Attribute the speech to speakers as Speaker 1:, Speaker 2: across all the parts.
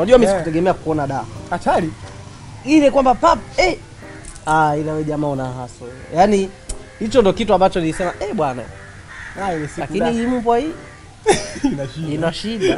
Speaker 1: unajua mimi
Speaker 2: Eh.
Speaker 1: sikutegemea kuona da
Speaker 2: Hatari.
Speaker 1: ile kwamba pap eh ah ile wewe jamaa una haso yaani hicho ndo kitu ambacho nilisema eh bwana
Speaker 2: Ah, ile siku
Speaker 1: lakini
Speaker 2: da-
Speaker 1: hii mbwa hii
Speaker 2: ina shida.
Speaker 1: ina shida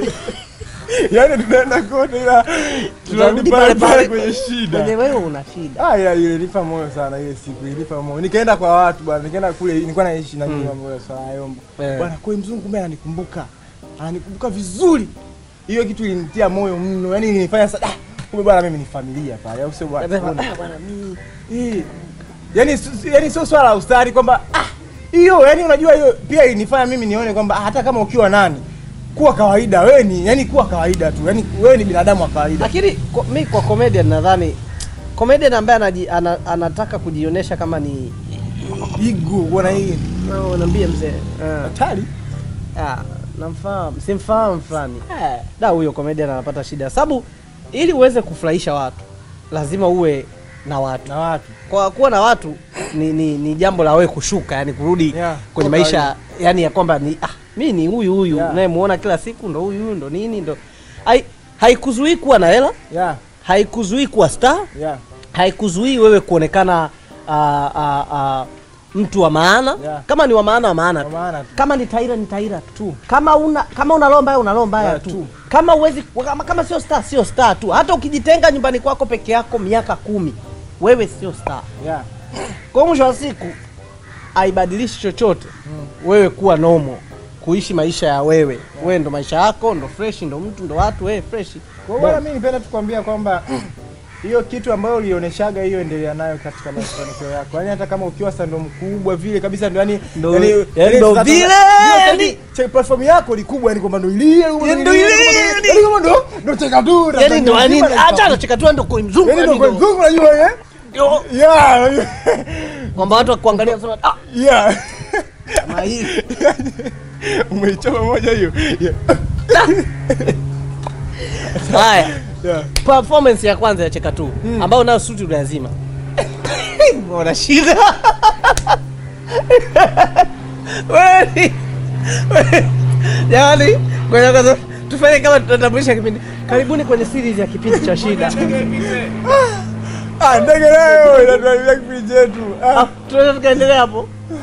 Speaker 2: Yaani tunaenda kote ila tunarudi pale pale kwenye shida.
Speaker 1: kwenye wewe una shida
Speaker 2: Ah, ila ile ilipa moyo sana ile siku ilipa moyo. Nikaenda kwa watu bwana, nikaenda kule nilikuwa naishi na nyumba moyo sana Yombo.
Speaker 1: Eh.
Speaker 2: Bwana kwa mzungu kumbe ananikumbuka. Ananikumbuka vizuri. Hiyo kitu ilinitia moyo mno. Yaani ilinifanya sasa ah, kumbe bwana mimi ni familia pale. Au sio bwana?
Speaker 1: Nasema,
Speaker 2: Tuone.
Speaker 1: ah, bwana mimi
Speaker 2: Eh. Yaani si- yaani sio swala la ustari kwamba ah hiyo yani unajua hiyo pia ilinifanya mimi nione kwamba ah, hata kama ukiwa nani kuwa kawaida wewe ni yani kuwa kawaida tu. Yaani wewe ni binadamu wa kawaida.
Speaker 1: lakini ko- mi kwa comedian nadhani comedian ambaye anaji, ana, anataka kujionyesha kama ni
Speaker 2: Igu bwana hii.
Speaker 1: no, naambia mzee uh,
Speaker 2: Hatari.
Speaker 1: ah, namfahamu simfahamu fulani da huyo comedian anapata shida sababu ili uweze kufurahisha watu lazima uwe na watu
Speaker 2: Na watu.
Speaker 1: kwa kuwa na watu ni, ni, ni jambo la wewe kushuka yani kurudi
Speaker 2: Yeah,
Speaker 1: kwenye
Speaker 2: kwa
Speaker 1: maisha yani ya kwamba ni ah, mi ni huyu huyu
Speaker 2: Yeah.
Speaker 1: unayemuona kila siku ndo huyu huyu ndo nini ndo hai haikuzuii kuwa na hela
Speaker 2: Yeah.
Speaker 1: haikuzuii kuwa star
Speaker 2: Yeah.
Speaker 1: haikuzuii wewe kuonekana ah, ah, ah, mtu wa maana
Speaker 2: Yeah.
Speaker 1: kama ni wa maana wa maana
Speaker 2: Kwa
Speaker 1: tu
Speaker 2: maana tu.
Speaker 1: kama ni taira ni taira tu kama una kama una roho mbaya una roho mbaya
Speaker 2: Yeah,
Speaker 1: tu.
Speaker 2: tu.
Speaker 1: kama uwezi kama, kama sio star sio star tu hata ukijitenga nyumbani kwako peke yako miaka kumi wewe sio star
Speaker 2: Yeah.
Speaker 1: kwa mwisho wa siku haibadilishi chochote wewe kuwa nomo kuishi maisha ya wewe wewe ndo maisha yako ndo fresh ndo mtu ndo watu wewe fresh
Speaker 2: Kwa hiyo bwana, mimi nipenda tu kuambia kwamba hiyo kitu ambayo ulioneshaga hiyo endelea nayo katika mafanikio yako. Yaani hata kama ukiwa sasa ndo mkubwa vile kabisa ndo yani
Speaker 1: Ndo-
Speaker 2: yani-
Speaker 1: yani ndo
Speaker 2: sasa-
Speaker 1: vile,
Speaker 2: ndio
Speaker 1: yani-
Speaker 2: cha platform yako ni kubwa yani kwamba ndo ile
Speaker 1: Yani ndo ile, yani-
Speaker 2: yani kama ndo ndo cheka tu
Speaker 1: yani ndo yani acha anacheka tu ndo kwa mzungu
Speaker 2: yani ndo
Speaker 1: yani
Speaker 2: kwa
Speaker 1: ndo-
Speaker 2: mzungu unajua eh
Speaker 1: Yo,
Speaker 2: yeah
Speaker 1: kwamba watu wakuangalia wasema ah
Speaker 2: yeah
Speaker 1: mahiri
Speaker 2: umeichoma moja hiyo yeah
Speaker 1: haya
Speaker 2: yeah
Speaker 1: performance ya kwanza ya cheka tu ambayo nayo suti lazima una shida Wewe ni- wewe- jamani ngoja kwanza tufanye kama tunatambulisha kipindi karibuni kwenye series ya kipindi cha shida
Speaker 2: ah ndege leo inatuambia kipindi chetu
Speaker 1: Ah,
Speaker 2: ah
Speaker 1: tunaweza tukaendelea hapo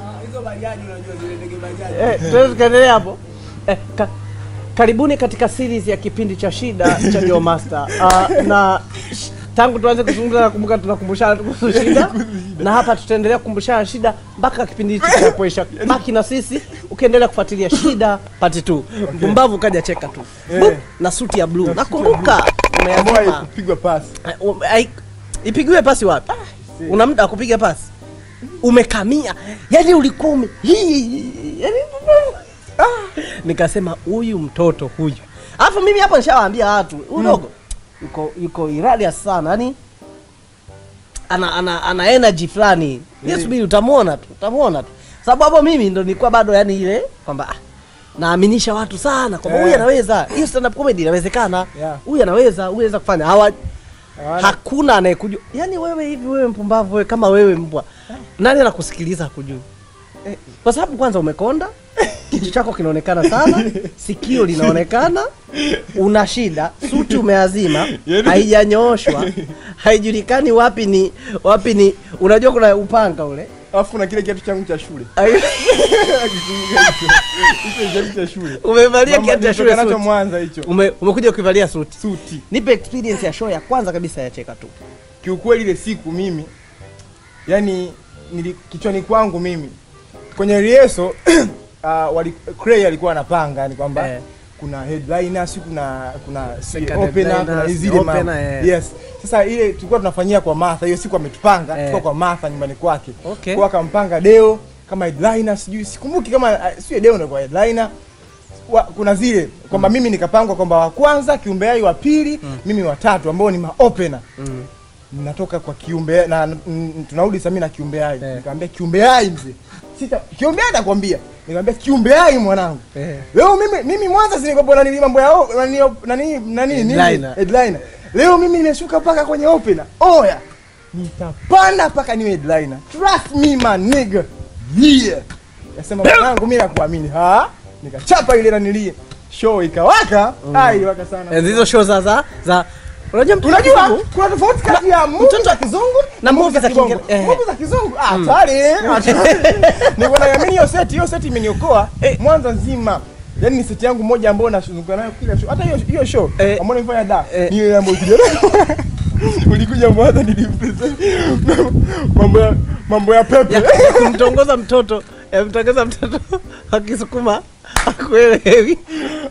Speaker 1: Eh, tunaweza tukaendelea hapo eh, ka, karibuni katika series ya kipindi cha shida cha Joe Master uh, na sh- tangu tuanze kuzungumza nakumbuka tunakumbushana tu kuhusu shida na hapa tutaendelea kukumbushana shida mpaka kipindi hichi kinapoisha baki na sisi ukiendelea kufuatilia shida pati tu mpumbavu kaja cheka tu
Speaker 2: Eh.
Speaker 1: Bup, na suti ya blue nakumbuka
Speaker 2: ambayo
Speaker 1: umeazima
Speaker 2: kupigwa pasi
Speaker 1: Eh, um, ai- ipigiwe pasi wapi una muda wa kupiga pasi umekamia yani ulikuwa ume hii yani, ah, nikasema huyu mtoto huyu alafu mimi hapo nishawaambia watu udogo yuko yuko iradia sana yani ana, ana, ana energy fulani yeah. subiri utamwona tu utamwona tu sababu hapo mimi ndo nilikuwa bado yani ile kwamba ah, naaminisha watu sana kwamba huyu
Speaker 2: Eh.
Speaker 1: anaweza hiyo stand up comedy inawezekana
Speaker 2: Yeah.
Speaker 1: huyu anaweza huyu anaweza kufanya hawa
Speaker 2: Hawana-
Speaker 1: hakuna anayekujua yaani wewe hivi wewe mpumbavu wewe kama wewe mbwa nani anakusikiliza hakujui eh, kwa sababu kwanza umekonda kichwa chako kinaonekana sana sikio linaonekana una shida suti umeazima haijanyooshwa haijulikani wapi ni wapi ni unajua kuna upanga ule
Speaker 2: alafu na kile kiatu changu cha shule
Speaker 1: Ai-
Speaker 2: hicho kiatu cha shule
Speaker 1: umevalia
Speaker 2: Mama,
Speaker 1: kiatu cha shule
Speaker 2: nilitoka nacho
Speaker 1: suti.
Speaker 2: Mwanza hicho
Speaker 1: Ume, umekuja ukivalia suti
Speaker 2: suti
Speaker 1: nipe experience ya show ya kwanza kabisa ya cheka tu
Speaker 2: kiukweli ile siku mimi yani nili, kichwani kwangu mimi kwenye rieso uh, wali, Cray alikuwa anapanga yani kwamba
Speaker 1: Eh.
Speaker 2: kuna headliner si kuna kuna si
Speaker 1: Second
Speaker 2: opener
Speaker 1: headliner,
Speaker 2: kuna
Speaker 1: si
Speaker 2: zile
Speaker 1: opener,
Speaker 2: mambo
Speaker 1: eh.
Speaker 2: yes sasa ile tulikuwa tunafanyia kwa Martha hiyo siku ametupanga
Speaker 1: Eh.
Speaker 2: tulikuwa kwa Martha nyumbani kwake
Speaker 1: Okay.
Speaker 2: kwa akampanga Deo kama headliner sijui sikumbuki kama uh, sio Deo ndio kwa headliner wa, kuna zile kwamba mimi nikapangwa kwamba wa kwanza kiumbe hai wa pili mimi wa tatu ambao ni maopena
Speaker 1: mm.
Speaker 2: natoka kwa kiumbe na n- tunarudi sasa mimi na kiumbe hai
Speaker 1: Eh.
Speaker 2: nikamwambia kiumbe hai mzee sita kiumbe hai nakwambia nikamwambia kiumbe hai mwanangu
Speaker 1: eh.
Speaker 2: leo mimi mimi mwanza sinikopo na nili mambo ya o- nani nani nani nini
Speaker 1: Headliner.
Speaker 2: headliner leo mimi nimeshuka paka kwenye opener oya nitapanda paka niwe headliner trust me my nigga yeah nasema mwanangu mimi nakuamini ha nikachapa ile nanilie show ikawaka ah iliwaka sana
Speaker 1: Enzi hizo show za za za unajua mtu
Speaker 2: unajua
Speaker 1: kizungu?
Speaker 2: kuna tofauti kati ya movie
Speaker 1: mtoto-
Speaker 2: za kizungu
Speaker 1: na movie za
Speaker 2: kibongo.
Speaker 1: Kiingereza. Eh.
Speaker 2: movie za kizungu ah hatari hatari. niko naamini hiyo set hiyo set imeniokoa mwanza nzima Yaani ni seti yangu moja ambayo nazunguka nayo kila show. Hata hiyo hiyo show
Speaker 1: Eh.
Speaker 2: ambayo nimefanya da
Speaker 1: Eh.
Speaker 2: ni ile ambayo ulikuja nayo. Ulikuja Mwanza nilimpresent mambo ya mambo ya pepe.
Speaker 1: ya ya kumtongoza mtoto ya kumtongoza mtoto akisukuma akuelewi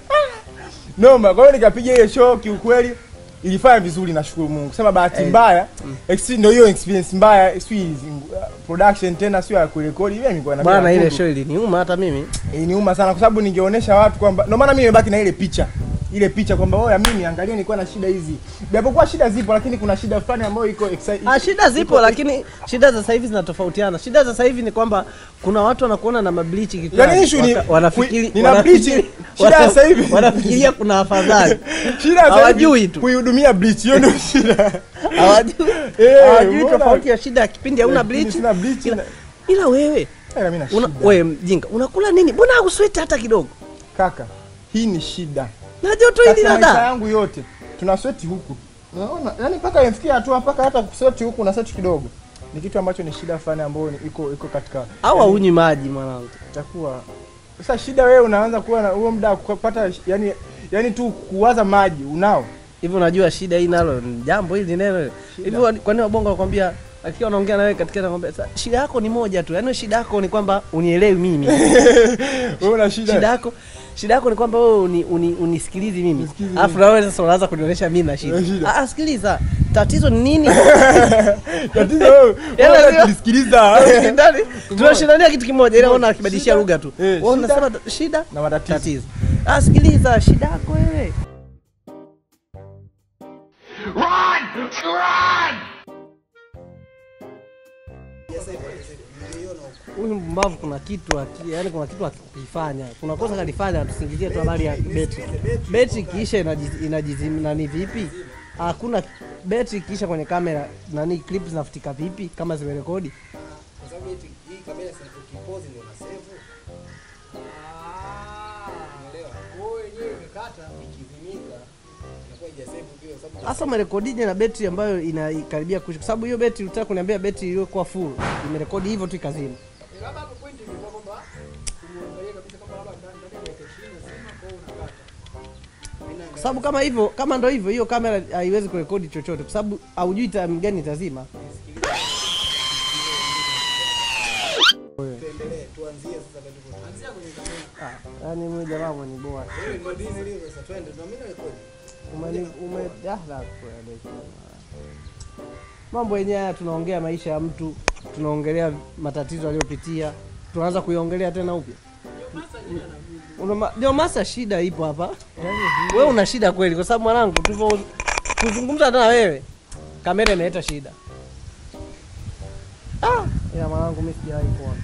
Speaker 2: Noma. Kwa hiyo nikapiga ile show kiukweli ilifanya vizuri nashukuru Mungu. Sema bahati
Speaker 1: Eh.
Speaker 2: mbaya, ex- ndio hiyo experience mbaya, si uh, production tena sio ya kurekodi. Ile nilikuwa na
Speaker 1: bwana ile show iliniuma hata mimi
Speaker 2: Iliniuma sana kwa sababu ningeonesha watu kwamba ndio maana mimi nimebaki na ile picha. Ile picha kwamba oya mimi angalia nilikuwa na shida hizi. Japokuwa shida zipo lakini kuna shida fulani ambayo iko exci-
Speaker 1: Ah, shida zipo
Speaker 2: iko-
Speaker 1: lakini shida za sasa hivi zinatofautiana. Shida za sasa hivi ni kwamba kuna watu wanakuona na mablichi kichwani.
Speaker 2: Yaani issue ni-
Speaker 1: waka- wanafikiri
Speaker 2: kui- nina
Speaker 1: wanafikiri-
Speaker 2: bleach. Shida ya sasa hivi-
Speaker 1: wanafikiria kuna afadhali.
Speaker 2: Shida sasa
Speaker 1: Hawajui
Speaker 2: hivi
Speaker 1: tu.
Speaker 2: kuihudumia bleach hiyo ndio shida.
Speaker 1: Hawajui
Speaker 2: Eh,
Speaker 1: hawajui
Speaker 2: mbona-
Speaker 1: tofauti ya shida ya kipindi hauna
Speaker 2: Lakini
Speaker 1: bleach.
Speaker 2: sina bleach
Speaker 1: Ila,
Speaker 2: na-
Speaker 1: ila wewe
Speaker 2: Eh, mimi na
Speaker 1: una,
Speaker 2: shida.
Speaker 1: wewe mjinga unakula nini? Mbona hausweti hata kidogo?
Speaker 2: Kaka, hii ni shida.
Speaker 1: Na joto hili
Speaker 2: Katika maisha
Speaker 1: dada.
Speaker 2: yangu yote tuna sweti huku. Unaona? Yaani mpaka imefikia hatua mpaka hata kusweti huku na sweti kidogo. Ni kitu ambacho ni shida fulani ambayo ni- iko iko katika
Speaker 1: Au haunywi maji mwanangu.
Speaker 2: itakuwa sasa shida wewe unaanza kuwa na huo muda wa kupata yani yani tu kuwaza maji unao
Speaker 1: Hivi unajua shida hii nalo ni jambo hili neno hili. Hivi wa- kwa nini wabongo wanakwambia akiwa anaongea na wewe katika anakwambia "Sa- shida yako ni moja tu. Yaani shida yako ni kwamba unielewi mimi.
Speaker 2: wewe una shida,
Speaker 1: shida yako shida yako ni kwamba wewe uni, uni, unisikilizi mimi
Speaker 2: Unisikilizi
Speaker 1: alafu na wewe sasa unaanza kunionyesha mimi na shida
Speaker 2: Na shida.
Speaker 1: Ah, ah, sikiliza tatizo ni nini
Speaker 2: tatizo wewe
Speaker 1: Yaani
Speaker 2: wewe
Speaker 1: lazima-
Speaker 2: tulisikiliza
Speaker 1: Ndani, tunashindania kitu kimoja ila ona akibadilishia
Speaker 2: Shida-
Speaker 1: lugha tu
Speaker 2: Eh,
Speaker 1: wewe
Speaker 2: shida-
Speaker 1: unasema ta- shida
Speaker 2: na matatizo
Speaker 1: tatizo ah sikiliza shida yako wewe
Speaker 3: Run! Run!
Speaker 1: huyu mpumbavu kuna kitu aki- yaani kuna kitu akifanya kuna kosa kalifanya tusingizie tu habari ya beti beti ikiisha inajiz- inajizim nani vipi hakuna beti ikiisha kwenye kamera nani clip zinafutika vipi kama zimerekodi
Speaker 4: Kwa sababu eti hii kamera si ukipozi ndio una save. Unaelewa? Kwa hiyo yenyewe imekata ikizimika inakuwa haijasave vile kwa sababu
Speaker 1: Sasa umerekodije na betri ambayo inakaribia kuisha? Kwa sababu hiyo betri ulitaka kuniambia betri iliyokuwa full imerekodi hivyo tu ikazima.
Speaker 4: Eh, labda hapo point ilikuwa kwamba uangalie kabisa kama labda ndani ndani ya dakika 20 nzima kwa hiyo unakata. Mimi
Speaker 1: Kwa sababu kama hivyo, kama ndo hivyo, hiyo kamera haiwezi kurekodi chochote, kwa sababu haujui time gani itazima.
Speaker 4: tuendelee tuanzie sasa tatizo. Anzia kwenye kamera.
Speaker 1: Ah, yani mimi jamaa mwenye bora.
Speaker 4: Wewe rekodi ile sasa twende. Na mimi na rekodi.
Speaker 1: Umeni ume ah, la kueleza. Mambo yenyewe haya tunaongea maisha ya mtu, tunaongelea matatizo aliyopitia, tunaanza kuiongelea tena upya. Una ma- Ndio masa shida ipo hapa. Wewe una shida kweli, kwa sababu mwanangu, tulivyo kuzungumza hata na wewe, kamera imeleta shida. Ah, ila mwanangu, mimi sijawahi kuona.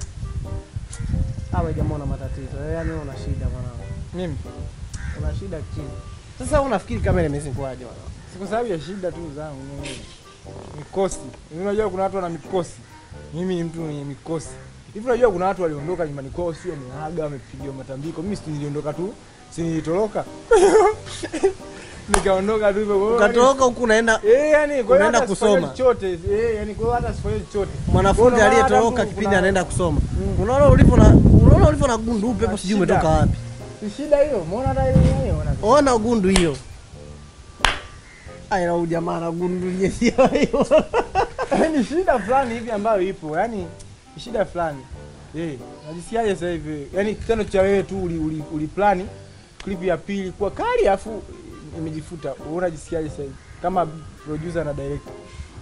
Speaker 1: Awe jamaa una matatizo, yaani wewe una shida mwanangu,
Speaker 2: mimi
Speaker 1: una shida chini. Sasa unafikiri kamera imezinguaje mwanangu?
Speaker 2: si kwa sababu ya shida tu zangu mimi mikosi Hivi unajua kuna watu wana mikosi mimi ni mtu mwenye mikosi hivi unajua kuna watu waliondoka nyumbani kwao sio wameaga wamepigiwa matambiko mimi si niliondoka tu si nilitoroka nikaondoka tu hivyo Kwa hiyo
Speaker 1: Ukatoroka huku unaenda
Speaker 2: Eh, yani kwa hiyo
Speaker 1: Unaenda
Speaker 2: hata sifanye
Speaker 1: kusoma.
Speaker 2: chochote. Eh, yani kwa hiyo hata sifanye chochote.
Speaker 1: mwanafunzi
Speaker 2: Unaona hata
Speaker 1: aliyetoroka
Speaker 2: mtu
Speaker 1: kipindi
Speaker 2: kuna-
Speaker 1: anaenda kusoma. Unaona ulivyo na unaona ulivyo na gundu upepo sijui
Speaker 2: Shida.
Speaker 1: umetoka wapi.
Speaker 2: Si shida hiyo. Umeona hata ile yenyewe ona.
Speaker 1: Ona gundu hiyo. Aya huyu jamaa na gundu yenyewe hiyo.
Speaker 2: Ni shida fulani hivi ambayo ipo. Yaani ni shida fulani. Eh, najisikiaje sasa hivi? Yaani kitendo cha wewe tu uli, uli, uli plani clip ya pili kuwa kali afu imejifuta. Wewe unajisikiaje sasa hivi? Kama producer na director.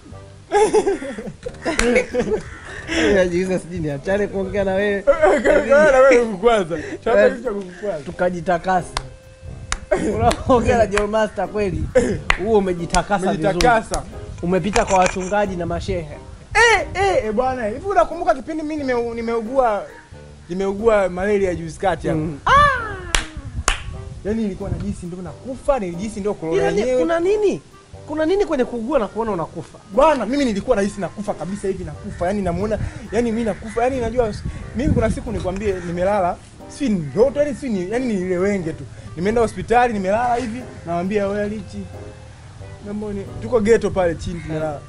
Speaker 1: Najiuliza sijui niachane kuongea na wewe
Speaker 2: Na wewe kukwaza. Chapa kitu cha kukwaza.
Speaker 1: tukajitakasa. Unaongea na John Master kweli. Huo umejitakasa vizuri.
Speaker 2: Umejitakasa.
Speaker 1: Umepita kwa wachungaji na mashehe.
Speaker 2: Eh, eh, eh, bwana, hivi unakumbuka kipindi mimi nime, nimeugua nimeugua malaria juzi kati hapa.
Speaker 1: Mm.
Speaker 2: Yaani nilikuwa najisi ndio nakufa, nilijisi ndio corona
Speaker 1: Ila ni-
Speaker 2: yenyewe.
Speaker 1: kuna nini? Kuna nini kwenye kuugua na kuona unakufa?
Speaker 2: Bwana, mimi nilikuwa nahisi nakufa kabisa hivi nakufa. Yaani namuona, yaani mimi nakufa. Yaani najua mimi kuna siku nikwambie nimelala si ni ndoto yani si ni yani ni ile wenge tu nimeenda hospitali nimelala hivi nawambia wewe lichi Namboni, tuko geto pale chini tumelala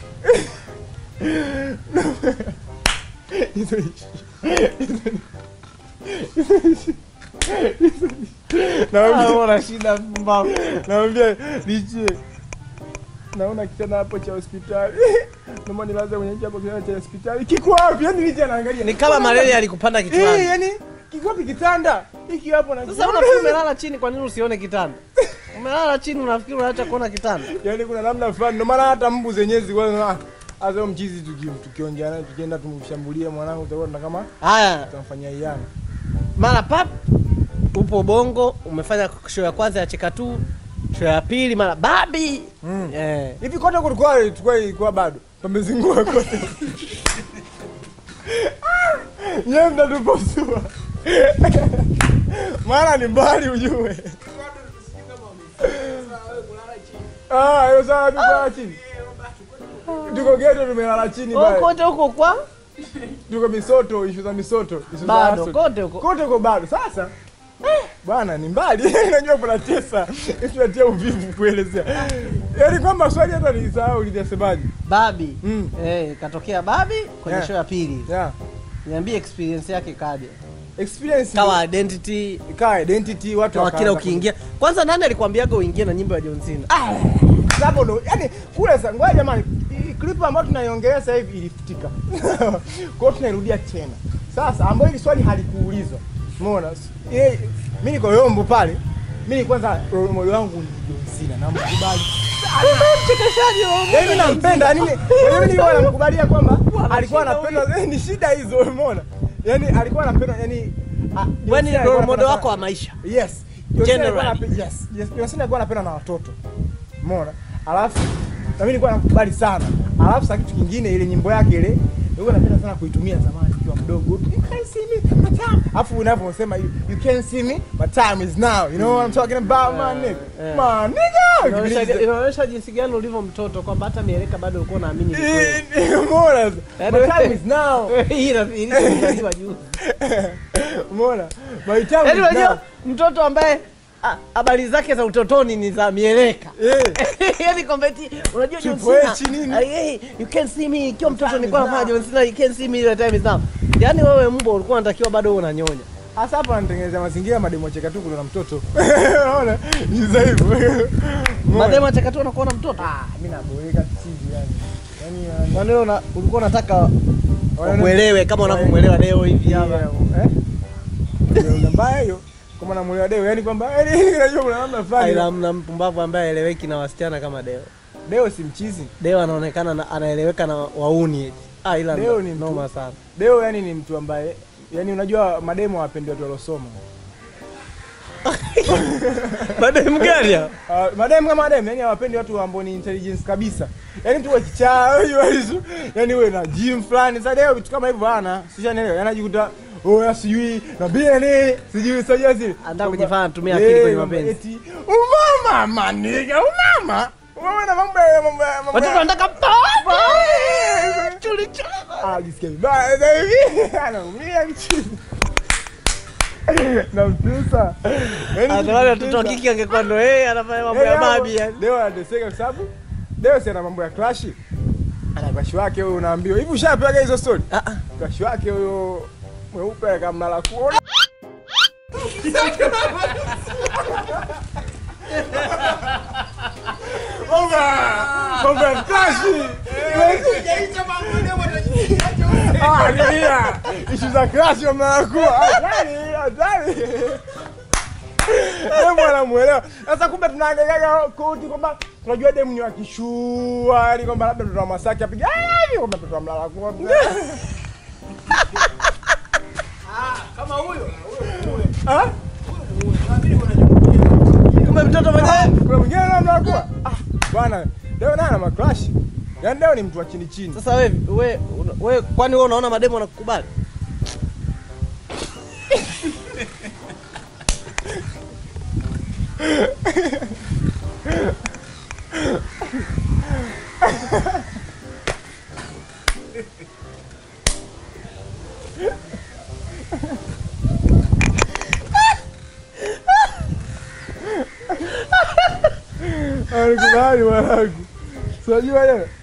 Speaker 2: Hizo ishi- Nawambia-
Speaker 1: Una shida mbao.
Speaker 2: nawambia lichi naona kitanda hapo cha hospitali naomba nilaze kwenye hapo kitanda cha hospitali kiko wapi yani lichi anaangalia
Speaker 1: Ni kama malaria alikupanda
Speaker 2: Eh,
Speaker 1: kichwani.
Speaker 2: yani kiko wapi kitanda hiki hapo na
Speaker 1: Sasa unafikiri umelala chini, kwa nini usione kitanda? Umelala chini, unafikiri unaacha kuona kitanda?
Speaker 2: yani kuna namna fulani ndio maana hata mbu zenyewe zilikuwa hasa mchizi tuki- tukiongea naye tukienda tumshambulie mwanangu utakuwa tuna kama
Speaker 1: Haya,
Speaker 2: tunamfanyia iana
Speaker 1: mara pap upo bongo, umefanya show ya kwanza ya cheka tu, show ya pili mara babi.
Speaker 2: Mm.
Speaker 1: Eh.
Speaker 2: hivi kote kulikuwa tulikuwa ilikuwa bado pamezingua kote nyewe mtatupasua maana ni mbali ujue Ah, hiyo sawa tuko chini tuko geto tumelala chini
Speaker 1: Kwa
Speaker 2: pale
Speaker 1: kote huko kwa
Speaker 2: tuko misoto ishu za misoto ishu za
Speaker 1: bado
Speaker 2: hustle.
Speaker 1: kote huko.
Speaker 2: kote uko bado sasa eh, bwana ni mbali najua kunatesa tunatia uvivu kuelezea yaani kwamba swali hata nilisahau litasemaje
Speaker 1: Babi.
Speaker 2: Mm.
Speaker 1: Eh, katokea babi kwenye
Speaker 2: Yeah.
Speaker 1: show ya pili.
Speaker 2: yeah.
Speaker 1: Niambie experience yake kaje.
Speaker 2: experience
Speaker 1: Kawa identity,
Speaker 2: ikawa identity watu
Speaker 1: kawa kila
Speaker 2: wakaanza
Speaker 1: ukiingia. Kwanza nani alikwambiaga uingie na nyimbo ya John Cena?
Speaker 2: Ah, sababu ndo yani kule sasa ngoja jamani hii clip ambayo tunaiongelea sasa hivi ilifutika kwa hiyo tunairudia tena sasa ambayo hili swali halikuulizwa umeona yeye mimi niko yombo pale mimi kwanza role model wangu ni John Cena namkubali Yaani mimi nampenda yani mimi nilikuwa namkubalia kwamba alikuwa anapenda ni shida hizo umeona yani alikuwa anapenda yani ah, John
Speaker 1: Wewe ni
Speaker 2: Cena alikuwa
Speaker 1: role model
Speaker 2: anapenda
Speaker 1: wako
Speaker 2: sana-
Speaker 1: wa maisha.
Speaker 2: Yes. John Cena alikuwa
Speaker 1: Generally.
Speaker 2: anape- Yes. Yes. John Cena alikuwa anapenda na watoto. Umeona? Alafu na mimi nilikuwa nakubali sana. Alafu sasa kitu kingine ile nyimbo yake ile nilikuwa napenda sana kuitumia zamani nikiwa mdogo. You can see me my time. Alafu unaposema you, you can see me my time is now. You know what I'm talking about my nigga.
Speaker 1: eh.
Speaker 2: My nigga.
Speaker 1: Inaonyesha inaonyesha jinsi gani ulivyo mtoto kwamba hata mieleka bado ulikuwa unaamini ni kweli.
Speaker 2: Umeona?
Speaker 1: Yaani
Speaker 2: My time
Speaker 1: wewe-
Speaker 2: is now.
Speaker 1: Hii ina- ilizaliwa juzi.
Speaker 2: Umeona? My time
Speaker 1: Yaani
Speaker 2: is now.
Speaker 1: unajua mtoto ambaye ah, habari zake za utotoni ni za mieleka.
Speaker 2: Eh.
Speaker 1: Yaani kwamba eti unajua John
Speaker 2: Triple
Speaker 1: Cena.
Speaker 2: H nini?
Speaker 1: ah, hey, you can see me ikiwa mtoto
Speaker 2: time
Speaker 1: nilikuwa
Speaker 2: is
Speaker 1: nafanya
Speaker 2: now.
Speaker 1: John Cena you can see me the time is now. Yaani wewe mbwa ulikuwa unatakiwa bado uwe unanyonya.
Speaker 2: Hasa hapa anatengeneza mazingira mademo cheka tu kuna mtoto. Unaona? Ni za hivyo. Umeona?
Speaker 1: Mademu achakatu anakuwa na mtoto.
Speaker 2: Ah, mimi naboeka chizi yani. Yaani yani.
Speaker 1: Kwani wewe una- ulikuwa unataka
Speaker 2: Wanaona-
Speaker 1: ukuelewe kama unavyomwelewa leo hivi hapa.
Speaker 2: Yeah, eh? Ndio mbaya hiyo. Kama namuelewa Deo, yani kwamba yani unajua kuna namna fulani.
Speaker 1: Ila mna mpumbavu ambaye aeleweki na wasichana kama Deo.
Speaker 2: Deo si mchizi.
Speaker 1: Deo anaonekana na, anaeleweka na wauni eti. Ah, ila
Speaker 2: Deo
Speaker 1: ndo-
Speaker 2: ni mtu-
Speaker 1: noma sana.
Speaker 2: Deo yani ni mtu ambaye yani unajua mademo hawapendi watu waliosoma.
Speaker 1: Mademu gani hao?
Speaker 2: Uh, madem kama madem yani hawapendi watu ambao ni intelligence kabisa. Yani tu wakichaa hiyo hizo. Yani wewe na gym fulani. Sasa leo vitu kama hivyo hana. Sishanielewa. Yani anajikuta oh sijui na bia nini sijui sijui zile.
Speaker 1: Anataka kujifanya anatumia akili kwenye mapenzi.
Speaker 2: Eti umama maniga umama. Umama na mambo ya mambo ya mambo.
Speaker 1: Watoto
Speaker 2: ya-
Speaker 1: wanataka papa. Chuli chuli.
Speaker 2: Ah, jisikia vibaya sasa hivi. Anaumia mchini. Na mtusa. Yaani
Speaker 1: Hata wale watoto wa
Speaker 2: mtusa.
Speaker 1: kike angekuwa ndo yeye anafanya mambo ya
Speaker 2: Yaani hapo,
Speaker 1: babi yani.
Speaker 2: Deo anateseka kwa sababu Deo si ana mambo ya crush. Ana crush wake huyo unaambiwa. Hivi ushapewaga hizo story?
Speaker 1: Ah ah.
Speaker 2: Crush wake huyo mweupe kama mlala kuona. Oga! Mambo ya crush. Ah, nilia. Ishu za crush wa mlala kuwa. Hatari, hatari. Demu anamuelewa. Sasa kumbe tunaangaliaga koti kwamba tunajua demu ni wa kishua, yani kwamba labda mtoto wa Masaki apiga hivi kwamba mtoto wa mlala kwa.
Speaker 4: kama huyo
Speaker 2: Ah?
Speaker 1: Kumbe mtoto mwenyewe.
Speaker 2: Kuna mwingine na mlala kwa. Ah, bwana, leo naye ana macrush. Yaani leo ni mtu wa chini chini.
Speaker 1: Sasa wewe wewe wewe kwani wewe unaona mademu wanakukubali?
Speaker 2: Alikubali mwanangu. Unajua leo